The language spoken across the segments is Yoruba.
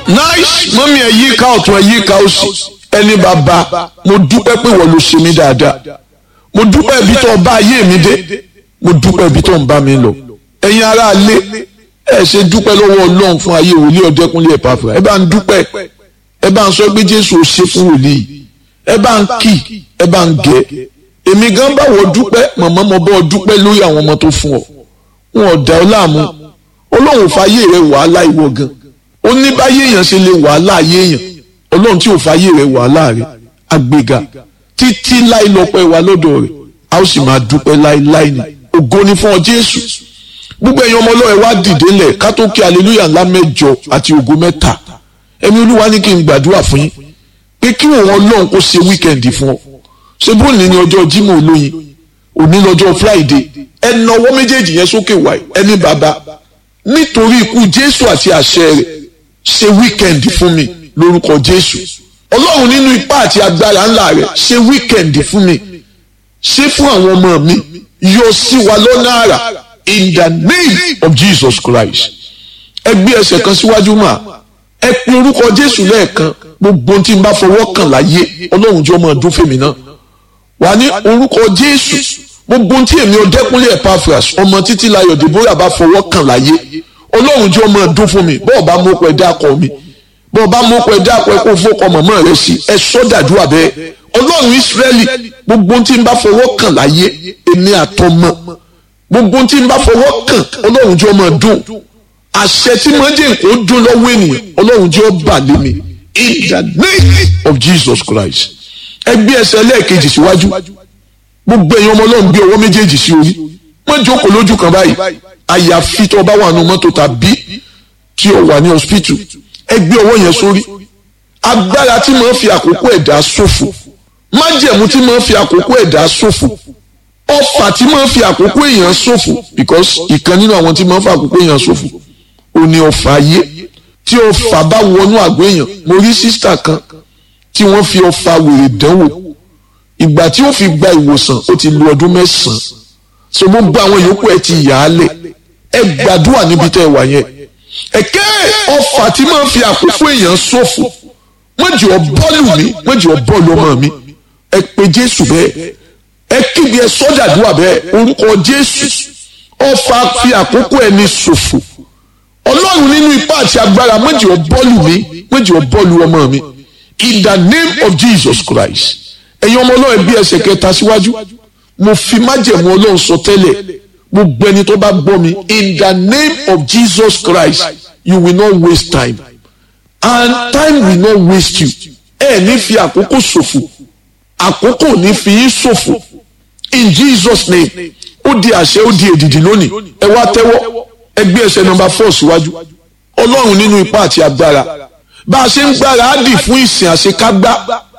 nice mọ́mí ẹ̀ yí ká ọ̀tún ẹ̀ yí ká òsì ẹni bàbá mo dúpẹ́ pé wọ́n ló ṣe mí dáadáa mo dúpẹ́ ibi tó ń bá ayé mi dé mo dúpẹ́ ibi tó ń bá mi lọ ẹ̀yin ará ilé ẹ ṣe dúpẹ́ lọ́wọ́ ọlọ́run fún ayé wòlíì ọ̀dẹ́kúnlé ẹ̀pàfà ẹ bá ń dúpẹ́ ẹ bá ń sọ pé jésù ò ṣe fún wòlíì ẹ bá ń kì ẹ bá ń gẹ èmi gan bá wọ dúpẹ́ màmá mo bọ́ dúpẹ́ lórí àwọn ọmọ tó fún ọ wọn ò dá ọ láàmú ọlọ́run fàyè rẹ wàhálà ìwọ gan ó ní báyé èèyàn ṣe lè wàhálà ayé èèyàn ọlọ́run tí ò fàyè rẹ wàhálà rẹ àgbéga títí láì lọ́pẹ́ wa lọ́dọ̀ rẹ̀ a ó sì máa dúpẹ́ láíláí ni ògo ni fún ọ jésù gbogbo ẹ̀yin ọmọ ọlọ́run wá dìde lẹ̀ ká tó kí aleluya ńlá mẹ́jọ àti ògo mẹ́ta ẹ̀mí olúwa ní kí n gbàdúrà fún yín pé kí òun ọlọ́run kó ṣe wíkẹ̀ndì fún ọ ṣé bóòlù ní ọjọ́ jímọ̀ olóyin òní lọ́jọ́ friday ẹnà ọwọ́ méjèèjì yẹn sókè wáyé ẹni bàbá nítorí ikú jésù àti àṣẹ rẹ̀ ṣe wíkẹ̀ndì fún mi lórúkọ jésù ọlọ́run nínú ipá àti agbára ńlá rẹ̀ ṣe wíkẹ̀ndì fún mi ṣe fún àwọn ọmọ mi yọ sí wa lọ́nà àrà in the name of jesus christ ẹ gbé ẹsẹ̀ kan síwájú mà ẹ pe orúkọ jésù lẹ́ẹ̀kan gbogbo tí n bá fọwọ́ kàn láyé ọlọ́run jọ máa dún fèmí náà wà ní orúkọ jésù gbogbo tí èmi ọdẹkùnlé epaphras ọmọ títí láyọ̀ deborah bá fọwọ́ kàn láyé ọlọ́run jọ máa dún fún mi bọ́ọ̀ bá mú pẹ́ dákọ̀ mi bọ́ọ̀ bá mú pẹ́ dákọ̀ ẹ kó fọ́kọ mọ̀mọ́ rẹ sí ẹ sọ́dàdúrà bẹ́ẹ̀ ọlọ́run ìsírẹ́lì gbogbo tí n bá fọwọ́ kàn láyé èmi àtọmọ gbogbo tí n bá fọwọ́ kàn ọlọ́run jọ máa dún àṣẹ tí mo jẹ́ nǹkan ó dún lọ́wọ́ ènìyàn ọlọ́run jọ bà lé mi in the name of jesus christ ẹ gbé ẹsẹ̀ lẹ́ẹ̀kejì síwájú gbogbo èèyàn ọmọ ọlọ́run gbé ọwọ́ méjèèjì sí orí má jókòó lójú kan báyìí àyàfi tó bá wà nù mọ́tò tàbí tí o wà ní hospital ẹ gbé ọwọ́ yẹn sórí agbára tí mo fi àkókò ẹ̀dá ṣòfò májẹ̀mú tí mo fi àkókò ẹ̀dá ṣòfò ọfà tí mo fi àkókò èèyàn ṣòfò because ìkan nínú àwọn tí mo fi àkókò èèyàn ṣòfò ò ní ọfà ayé tí ọfà bá wọnú àgọ́ èèyàn mo rí sísítà kan tí wọ́n fi ọfà wèrè dánwò ìgbà tí ó fi gba ìwòsàn ó ti lu ọdún mẹ́sàn-án so gbogbo àwọn yòókù ẹ ti yà á lẹ̀ ẹ gbàdúrà níbi tẹ́ ẹ wà yẹn ẹ̀kẹ́ ọfà tí máa fi àkókò èèyàn ṣòfò wọ́n jẹ́ ọ bọ́ọ̀lù mi wọ́n jẹ́ ọ bọ́ọ̀lù ọmọ mi ẹ pe jésù bẹ́ẹ̀ ẹ kíbi ẹ sọ́dàdúrà bẹ́ẹ̀ orúkọ jésù ọfà fi àkókò ẹni ṣòfò ọlọ́run nínú ipá àti agbára wọ́n jẹ́ ọ bọ́ọ̀lù mi wọ́n jẹ́ ọ bọ́ọ̀lù ọmọ mi in the name of jesus christ ẹ̀yin ọmọ ọlọ́run bí ẹsẹ̀ kẹta síwájú mo fi májẹ̀mú ọlọ́run sọ tẹ́lẹ̀ gbogbo ẹni tó bá gbọ́ mi in the name of jesus christ you will not waste time and time will not waste you ẹ ní fi àkókò ṣòfò àkókò ní fi yín ṣòfò in jesus name ó di àṣẹ ó di èdìdì lónìí ẹ wá tẹ́wọ́ ẹ gbé ẹsẹ̀ nọ́mbà four síwájú ọlọ́run nínú ipá àti agbára bá a ṣe ń gbára á dì fún ìsìn àṣekágbá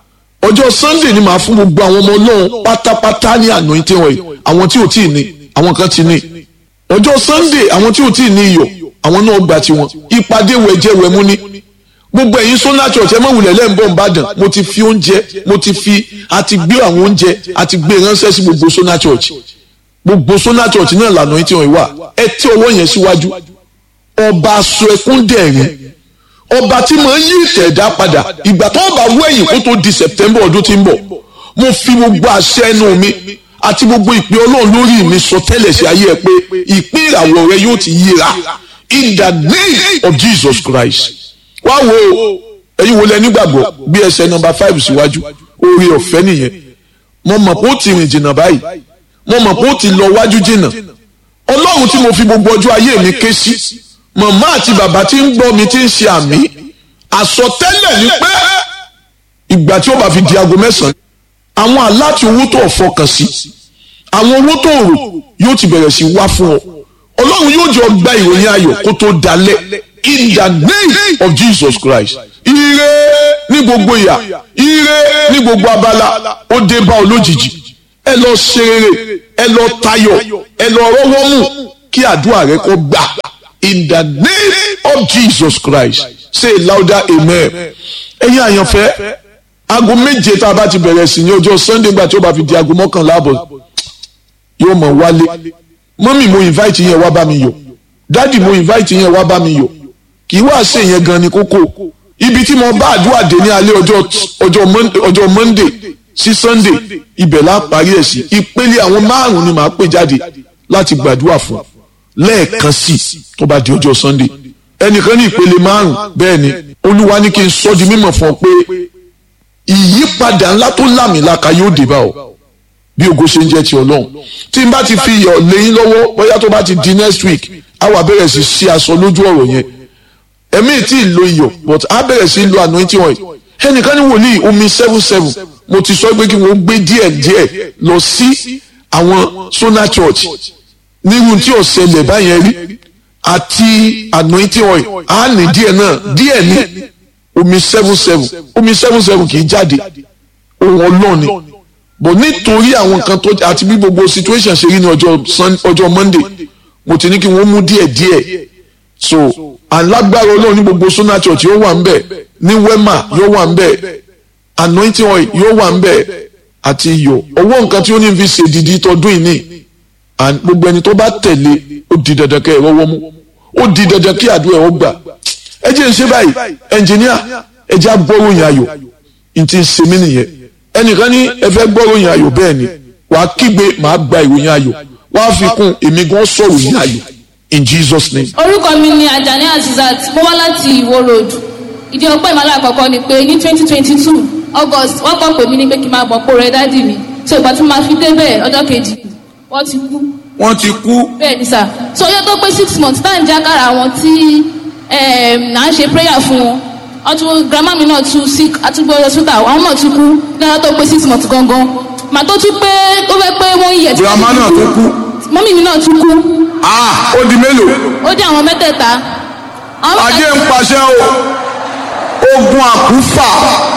ọjọ́ sunday ni màá fún gbogbo àwọn ọmọ ọlọ́run pátápátá ní anointing oil àwọn tí ò tí ì ní àwọn kan ti ní ọjọ́ sunday àwọn tí ò tí ì ní iyọ̀ àwọn náà gba tiwọn ìpàdé wẹ̀jẹ̀wẹ̀mú ní gbogbo ẹ̀yin sọ́nà church ẹ mọ̀wùlẹ̀ lẹ́ǹbọ̀ nìbàdàn mo ti fi oúnjẹ mo ti fi àti gbé àwọn oúnjẹ àti gbé ránṣẹ́ sí gbogbo sọ́nà church gbogbo sọ́nà church náà lànà anointing oil wà ẹ tí ọwọ́ yẹn síwájú ọba aṣọ ẹkún dẹ̀rín ọba tí mo ń yí ìtẹ̀dá padà ìgbà tó bá wú ẹ̀yìn kó tó di september ọdún tí ń bọ̀ mo fi gbogbo àṣẹ ẹnu mi àti gbogbo ìpè ọlọ́run lórí mi sọ tẹ́lẹ̀ sí ayé ẹ pé ìpín ìràwọ̀ rẹ yóò ti yíra in the name of jesus christ wá wo ẹ̀yin wo lẹ nígbàgbọ́ bí ẹsẹ̀ nọmba five síwájú oore ọ̀fẹ́ nìyẹn mo mọ̀ pé ó ti rìn jìnnà báyìí mo mọ̀ pé ó ti lọ wájú jìnnà ọlọ́run tí mo fi gbogbo ọjọ́ ayé mi ké sí màmá àti bàbá tí ń gbọ́ mi tí ń ṣe àmì àsọtẹ́lẹ̀ ni pé ìgbà tí ó bá fi di aago mẹ́sàn-án àwọn aláti owó tó fọkàn sí àwọn owó tó rò yóò ti bẹ̀rẹ̀ sí wá fún ọ ọlọ́run yóò jọ gba ìròyìn ayọ̀ kó tó dalẹ̀ in the name of jesus christ ire ní gbogbo ìyà ire ní gbogbo abala ó dé bá ọ lójijì ẹ lọ ṣe rere ẹ lọ tayọ̀ ẹ lọ rọ́wọ́ mú kí àdúrà rẹ kó gbà in the name of jesus christ say louder amen ẹ̀yin àyànfẹ́ aago méje tá a bá ti bẹ̀rẹ̀ sí ní ọjọ́ sunday gbà tí ó bá fi di aago mọ́kànlá àbọ̀ yóò mọ̀ wálé mọ́mì mo invite yẹn wá bá mi yọ̀ dádì mo invite yẹn wá bá mi yọ̀ kì í wá ṣe yẹn gan ni kókó ibi tí mo bá àdúrà dé ní alẹ́ ọjọ́ ọjọ́ Mon- ọjọ́ monday sí sunday ibẹ̀ la parí ẹ̀ sí ìpele àwọn márùn-ún ni màá pè jáde láti gbàdúrà fún lẹ́ẹ̀kan sí tó bá di ọjọ́ sunday ẹnìkan ní ìpele márùn-ún bẹ́ẹ̀ ni olúwa ní kí n sọ di mímọ̀ fún ọ pé ìyípadà ńlá tó lámìlaka yóò dé bá ọ bí ògo ṣe ń jẹ́ ti ọlọ́run tí n bá ti fi iyọ̀ lẹ́yìn lọ́wọ́ bóyá tó bá ti di next week á wà bẹ̀rẹ̀ sí ṣí aṣọ lójú ọ̀rọ̀ yẹn ẹ̀mí tí ì lo iyọ̀ but á bẹ̀rẹ̀ sí lo anointing oil ẹnìkan ní wòlíì omi seven seven mo ti sọ pé kí wọ́n gbé díẹ̀ díẹ̀ lọ sí àwọn Sona Church nírú tí ò ṣẹlẹ̀ báyẹn rí àti anointing oil á ní díẹ̀ náà díẹ̀ ní omi seven seven omi seven seven kì í jáde ohun ọlọ́ọ̀ni bọ̀ nítorí àwọn nǹkan tó àti bí gbogbo situation ṣe rí ní ọjọ́ Sun- ọjọ́ Monday mo ti ní kí wọ́n mú díẹ̀ díẹ̀ so alágbára ọlọ́run ní gbogbo Sona Church yóò wà ń bẹ̀ ní Wema yóò wà ń bẹ̀ anointing oil yóò wà ń bẹ̀ àti iyọ̀ ọwọ́ nǹkan tí ó ní fi ṣe dìdí tọdún yìí ní and gbogbo ẹni tó bá tẹ̀lé ó di dandan kẹ́ ẹ rọ́wọ́ mú ó di dandan kí àdúrà ẹ̀ ó gbà ẹ jẹ́ ń ṣe báyìí ẹnjìníà ẹ jẹ́ agbọ́ròyìn ayọ̀ n ti ń ṣe mí nìyẹn ẹnìkan ní ẹ fẹ́ gbọ́ròyìn ayọ̀ bẹ́ẹ̀ ni wàá kígbe màá gba ìròyìn ayọ̀ wàá fi kún èmi gan sọ̀rọ̀ yìn ayọ̀ in Jesus name. orúkọ mi ni Ajani Azizat mo wá láti Ìwó road ìdí ọpẹ́ ìmọ̀lá àkọ́kọ́ ni pé ní twenty twenty two august wọ́n kọ́ pè mí ní pé kí n máa bọ̀ pò rẹ dádì mi so ìgbà tí mo máa fi débẹ̀ ọjọ́ kejì wọ́n ti kú wọ́n ti kú bẹ́ẹ̀ ni sà so ọjọ́ tó pé six months tá à ń jákàrà àwọn tí em, à ń ṣe prayer fún wọn wọ́n tún grandma mi náà tún sick àtúgbò hospital àwọn náà tún kú lọ́jọ́ tó pé six months gangan màá tó tún pé ó fẹ́ pé wọ́n yẹ̀ tí Grandma náà tún kú. mọ́mí mi náà tún kú ah ó di mélòó ó dé àwọn mẹ́tẹ̀ẹ̀ta àwọn ajé ń paṣẹ o ogun àkúfà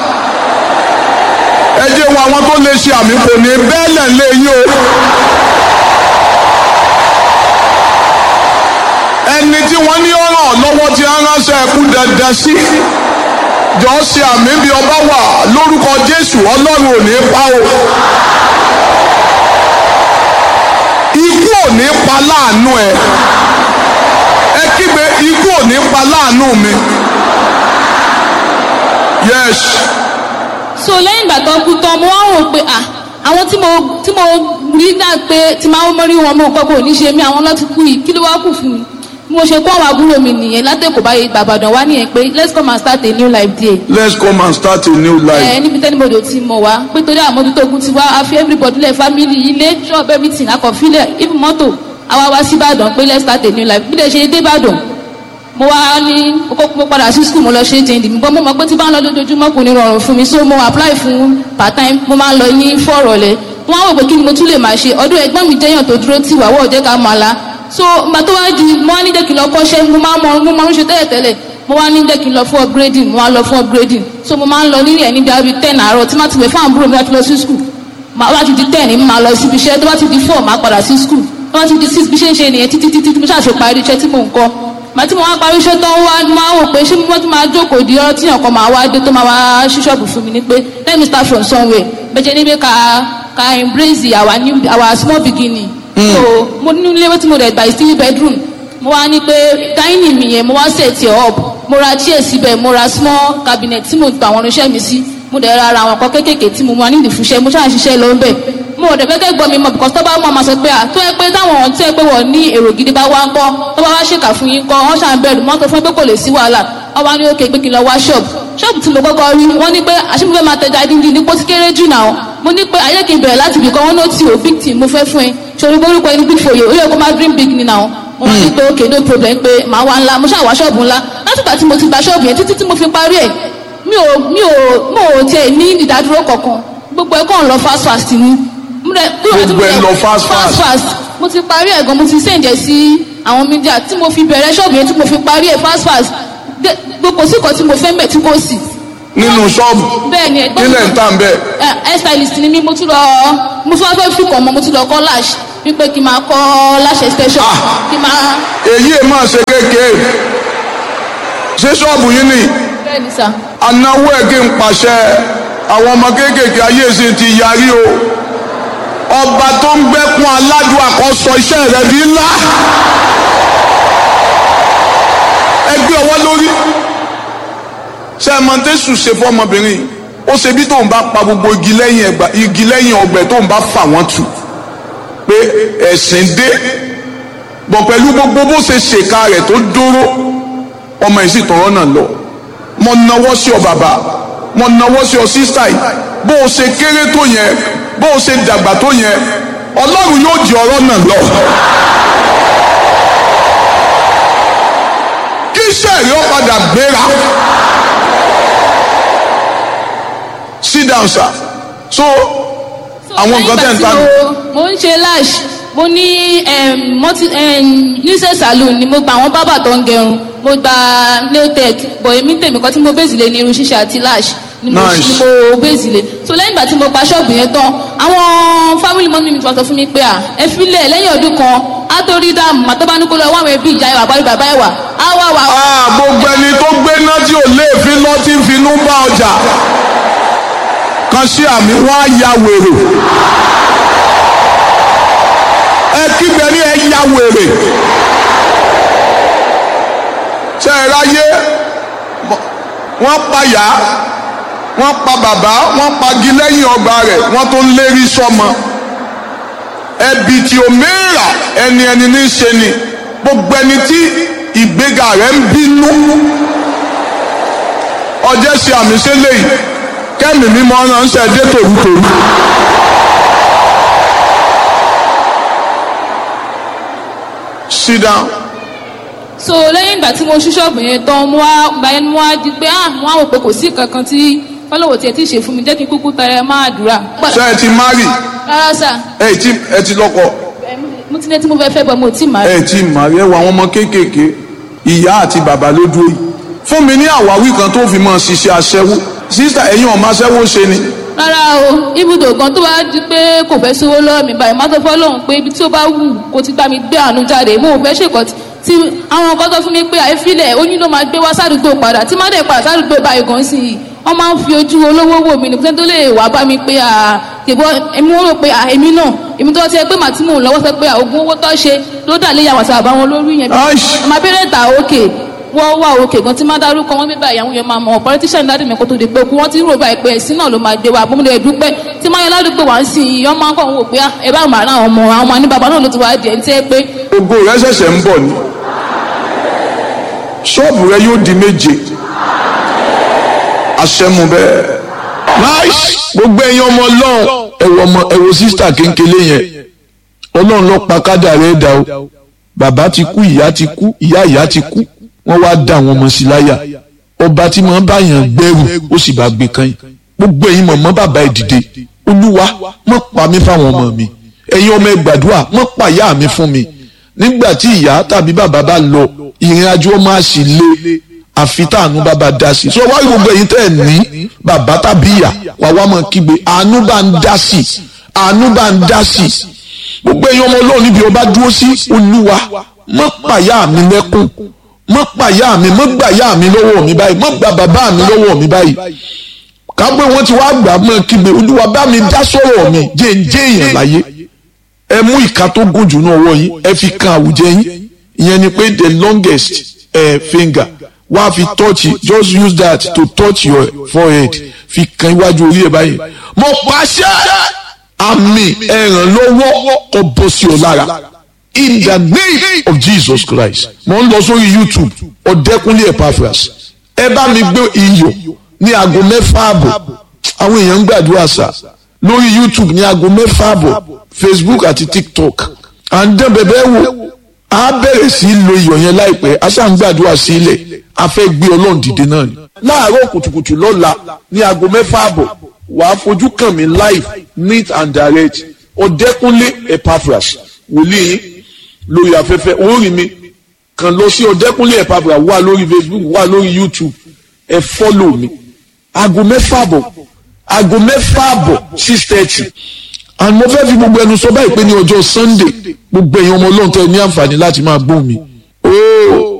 ẹ jẹ́ wo àwọn tó lè ṣe àmì kò ní bẹ́ẹ̀lẹ̀ lé yín o ẹni tí wọ́n ní ọ̀ràn lọ́wọ́ tí a ránṣẹ́ ẹkú dandan sí jọ ṣe àmì bí ọba wà lórúkọ Jésù Ọlọ́run ò ní pa o ikú ò ní pa láàánú ẹ ẹ kígbe ikú ò ní pa láàánú mi yes so lẹ́yìn ìgbà tó kú tán mo wá wò pé à àwọn tí mo tí mo rí náà pé tí máa ń mọ́rí wọn mo kọ́ kò ní ṣe mí àwọn lọ́ti kú yìí kí ló wá kù fún mi bí mo ṣe kó àwọn àbúrò mi nìyẹn látẹ̀kọ̀ báyìí gbàgbàdàn wá nìyẹn pé let's come and start a new life there let's come and start a new life. ẹ níbi tẹ́ni bòdò tí mo wá pé torí àmójútó ogun ti wá a fi everybody lẹ̀ family ilé shop everything akọ̀fílẹ̀ even mọ́tò àwa wá sí Ìbàdàn pé let's start a new life bí lè ṣe dé Ìbàdàn mo wá ní kókó mo padà sí school mo lọ ṣe jẹ́ndì mi bọ́ mo mọ̀ pé tí bá ń lọ lójoojúmọ́ kò ní rọrùn fún mi so mo apply fún part time mo máa ń lọ ní fọ́ọ̀rọ̀lẹ́ wọ́n á wò pé kí ni mo tún lè máa ṣe ọdún ẹgbọ́n mi jẹ́yàn tó dúró tì wá wọ́ọ̀ jẹ́ ká máa la so ìgbà tó wá di mo wá ní jẹ́ kí n lọ kọ́ṣẹ́ mo máa mọ mo máa ń ṣe tẹ́lẹ̀ tẹ́lẹ̀ mo wá ní jẹ́ kí n lọ fún upgrading mo wá lọ fún upgrading so mo máa ń lọ nílẹ̀ ní bíi ten àárọ̀ tí má ti wẹ̀ fún àbúrò mi láti lọ sí school màá wá ti di ten ní máa lọ síbi iṣẹ́ tó bá ti di four máa padà sí school tó bá ti di six bí ṣe ń ṣe nìyẹn títí títí tí mo ṣàṣe parí iṣẹ́ tí mò ń kọ́ màá tí mo wá parí iṣẹ́ tó ń wá máa wò pé ṣé mo ti máa jókòó di ọ̀rọ̀ tí ọkọ̀ máa wá dé tó máa wá ṣí ṣọ́ọ̀bù fún mi ní pé let me start from somewhere bẹ́ẹ̀ níbi ká ká embrace our new our small beginning. so mo ní ilé tí mo rẹ̀ gbà sí bedroom mo wá ní pé dining mi yẹn mo wá set it up mo ra chair síbẹ̀ mo ra small cabinet tí mo gba àwọn irinṣẹ́ mi sí mo dẹ̀ ra ara àwọn nǹkan kéékèèké tí mo máa ní ìdìfúnṣẹ́ mo ṣáà ń ṣiṣẹ́ lọ bẹ́ẹ̀ mo ò dẹ̀ fẹ́ gbọ́ mi mọ̀ because tó bá mọ̀ máa sọ pé à tó yẹ pé táwọn tó yẹ pé wọ́n ní èrò gidi bá wá ń kọ́ tó bá wá ṣèkà fún yín kọ́ wọ́n ṣàn bẹ̀rù mọ́tò fún pé kò lè sí wàhálà wọ́n wá ní òkè pé kí n lọ wá ṣọ́ọ̀bù ṣọ́ọ̀bù tí mo kọ́kọ́ rí wọ́n ní pé àṣìmọ́fẹ́ máa tẹja dídí ní pósí kéré jù náà mo ní pé ayé kì í bẹ̀rẹ̀ láti ibìkan wọn ló ti ò big team mo fẹ́ fún ẹ ṣòro orúkọ ẹni big for you ó yẹ kó máa dream big ni náà mo wá ní pé òkè no problem pé màá wá ńlá mo ṣáà wá ṣọ́ọ̀bù ńlá látìgbà tí mo ti gba ṣọ́ọ̀bù yẹn títí tí mo fi parí ẹ̀ mi ò mi ò mo ò tiẹ̀ ní ìdádúró kankan gbogbo ẹ̀ kàn lọ fast fast ni Gbogbo ẹ̀ lọ fast fast. fast mo ti parí ẹ̀ gan mo ti sèǹjẹ̀ sí àwọn mídíà tí mo fi bẹ̀rẹ̀ ṣọ́ọ̀bù yẹn tí mo fi parí ẹ̀ fast fast Dé- gbogbo sí kan tí mo fẹ́ mbẹ̀ tí kò sí. nínú ṣọ́ọ̀bù bẹ́ẹ̀ ni ẹ̀gbọ́n nílẹ̀ ń tà ń bẹ̀. ẹ hair stylist ni mí mo tún lọ mo tún wá fẹ́ fi kàn mọ́ mo tún lọ kọ́ lash wípé kí n máa kọ́ lash extension Ah. kí n máa èyí ẹ̀ máa ṣe kéèké ṣé ṣọ́ọ̀bù yín ni bẹ́ẹ̀ ni sà. anáwó ẹ̀ kí n pàṣẹ àwọn ọmọ kéékèèké ayé sì ti yarí o ọba tó ń gbẹ́kún aládùn àkọsọ iṣẹ́ rẹ̀ di ńlá ẹ gbé ọwọ́ lórí ṣé ṣé ẹ mọ tẹ́sù ṣe fọmọbìnrin yìí ó ṣe bí tóun bá pa gbogbo igi lẹ́yìn ẹgbà igi lẹ́yìn ọgbẹ́ tóun bá fà wọ́n tù pé ẹ̀sìn dé bọ̀ pẹ̀lú gbogbo bó ṣe ṣèkà rẹ̀ tó dúró ọmọ yìí sì tọrọ náà lọ mo nawọ́ sí ọ bàbá mo nawọ́ sí ọ sísá yìí bó o ṣe kéré tó yẹn bó o ṣe dàgbà tó yẹn ọlọ́run yóò di ọ̀rọ̀ náà lọ. kí sẹ́ẹ̀rí ó padà gbéra. sit down sir so àwọn nǹkan tẹ̀ ń ta nù. mo ń ṣe lash mo ní níṣẹ́ saloon ni mo gba àwọn bábà tó ń gẹrun mo gba nailtech bọ̀ èmi tèmi kan tí mo bèzì lé ní irun ṣíṣe àti lash ni mo Nice. ni mo bèzì lé so lẹ́yìn ìgbà tí mo gba ṣọ́ọ̀bù yẹn tán àwọn family mọ́mí mi ti wá sọ fún mi pé à ẹ filẹ̀ lẹ́yìn ọdún kan á tó rí dáàmú àtọ́ bá ní kó lọ wá àwọn ẹbí ìjà ìwà àbárí bàbá ìwà á wà wà. Ah, gbogbo ẹni tó gbé náà tí ò léèfín lọ tí ń finú bá ọjà kan sí àmì wọn á ya wèrè ẹ kígbe ní ẹ ya wèrè ṣe é ráyé mọ- wọ́n pa yá wọ́n pa bàbá wọ́n pagi lẹ́yìn ọgbà rẹ̀ wọ́n tó ń lérí sọ́mọ ẹbí tí o mẹ́ra ẹni ẹni ní í ṣe ni gbogbo ẹni tí ìgbéga rẹ̀ ń bínú ọjọ́ ṣe àmì ṣe léyìí kẹ́mi mímọ́ ránṣẹ́ dé tòrútòrú. sit down. so lẹ́yìn ìgbà tí mo ṣí ṣọ́ọ̀bù yẹn tán mo wá gba ẹni mo wá di pé ah mo wá wò pé kò sí kankan tí fọlọ́wọ́ tiẹ̀ tí ì ṣe fún mi jẹ́ kí n kúkú tẹrẹ máa dùrà. ṣé ẹ ti marry rárá sà ẹ ti ẹ ti lọ́kọ mo ti ní tí mo fẹ́ fẹ́ bọ̀ mo ti máa rí. ẹ ti marry ẹ wọ àwọn ọmọ kéékèèké ìyá àti bàbá ló dúró yìí fún mi ní àwáwí kan tó fi mọ ṣiṣẹ́ aṣẹ́wó sísá ẹ̀yin ọmọ aṣẹ́wó ṣe ni rárá o ibùdó kan tó bá di pé kò fẹ́ sówó lọ́wọ́ mi báyìí má tó fọ́ lóhùn pé ibi tí ó bá wù kó ti bá mi gbé àánú jáde mo ò fẹ́ ṣèkọ́ tí àwọn nǹkan tó fún mi pé àìfilẹ̀ oyún ló máa gbé wá sádùúgbò padà tí má dẹ̀ padà sádùúgbò báyìí gan sí i wọ́n máa ń fi ojú olówó wò mí nìkan tó lè wá bá mi pé à tèbọ́ èmi wọ́n rò pé à èmi náà èmi tó ti ẹ pé màá tí mò ń lọ́wọ́ sọ pé à ogún owó tó ṣe ló dà lé yàwó àtàwọn àwọn olórí yẹn Aish. ọmọ abẹ́rẹ́ ta òkè wọ́n wà òkè gan tí má dárúkọ wọn bíbá ìyàwó yẹn máa mọ̀ politician dáàdì mi kó tó di pé kú wọ́n ti ń rò báyìí pé ẹ̀sìn náà ló máa gbé wa bómúlẹ̀ dúpẹ́ tí máa yẹ ládùúgbò wá ń sìn yìí ọmọ akọ̀ ń wò pé ah, ẹ bá màá rán àwọn ọmọ àwọn ọmọ ní bàbá náà ló ti wá di ẹ̀ ń tẹ́ pé ògo rẹ ṣẹ̀ṣẹ̀ ń bọ̀ ni ṣọ́ọ̀bù rẹ yóò di méje aṣẹ́mu bẹ́ẹ̀. nice gbogbo ẹ̀yin ọmọ ọlọ́run ẹ̀wọ̀ ọmọ ẹ̀wọ̀ sísítà kéńkélé yẹn ọlọ́run ló pa kádà rẹ̀ dà o bàbá ti kú ìyá ti kú ìyá ìyá ti kú wọ́n wá dá àwọn ọmọ sí láyà ọba tí màá bá yàn gbẹ́rù ó sì bá gbé kan yìí gbogbo ẹ̀yin mọ̀mọ́ bàbá ẹ̀ dìde olúwa mọ̀ pa mí fáwọn ọmọ mi ẹ̀yin ọmọ ẹ̀ gbàdúrà mọ̀ pa ìyá mi fún mi nígbà tí ìyá tàbí bàbá bá lọ ìrìn àjò ọmọ àṣì lé àfi táànú bàbá dá sí so wáyé gbogbo ẹ̀yin tẹ́ ẹ̀ ní bàbá tàbí ìyá wà wá mọ̀ kígbe àánú bá ń dá sí àánú bá ń dá sí gbogbo ẹ̀yin ọmọ ọlọ́run níbi ọba dúró sí olúwa mọ̀ pàyà mi lẹ́kùn mọ̀ pàyà mi mọ̀ gbàyà mi lọ́wọ́ mi báyìí mọ̀ gbà bàbá mi lọ́wọ́ mi báyìí kápẹ́ wọn ti wá gbà mọ́ kígbe olúwa bá mi dá sọ̀rọ̀ mi jẹ́ ń jẹ́ èèyàn láyé ẹ mú ìka tó gùn jù náà wọ yín ẹ fi kan àwùjẹ yín ìyẹn ni pé the longest uh, finger wá fi touch it. just use that to touch your forehead fi kan iwájú orí ẹ báyìí mo pàṣẹ àmì ẹ̀rànlọ́wọ́ kó bọ́ sí ọ lára in the name of Jesus Christ mo ń lọ sórí YouTube ọ̀dẹ́kunlé Epaphras ẹ bá mi gbé iyọ̀ ní aago mẹ́fà àbọ̀ àwọn èèyàn ń gbàdúrà sá lórí YouTube ní aago mẹ́fà àbọ̀ Facebook àti TikTok à ń dán bẹ̀bẹ̀ wò á bẹ̀rẹ̀ sí í lo iyọ̀ yẹn láìpẹ́ a ṣáà ń gbàdúrà sílẹ̀ a fẹ́ gbé ọlọ́run dìde náà ni. láàárọ̀ kùtùkùtù lọ́la ní aago mẹ́fà àbọ̀ wàá fojú kàn mí live neat and direct ọ̀dẹ́kúnlé Epaphras wòlíì yín lórí afẹ́fẹ́ orí mi kàn lọ sí ọ̀dẹ́kúnlé Epaphras wà lórí Facebook wà lórí YouTube ẹ fọ́lò mi aago mẹ́fà àbọ̀ aago mẹ́fà àbọ̀ six thirty and mo fẹ́ fi gbogbo ẹnu sọ báyìí pé ní ọjọ́ Sunday gbogbo èèyàn ọmọ ọlọ́run tẹ́ ẹ ní àǹfààní láti máa gbóhùn mi. ooo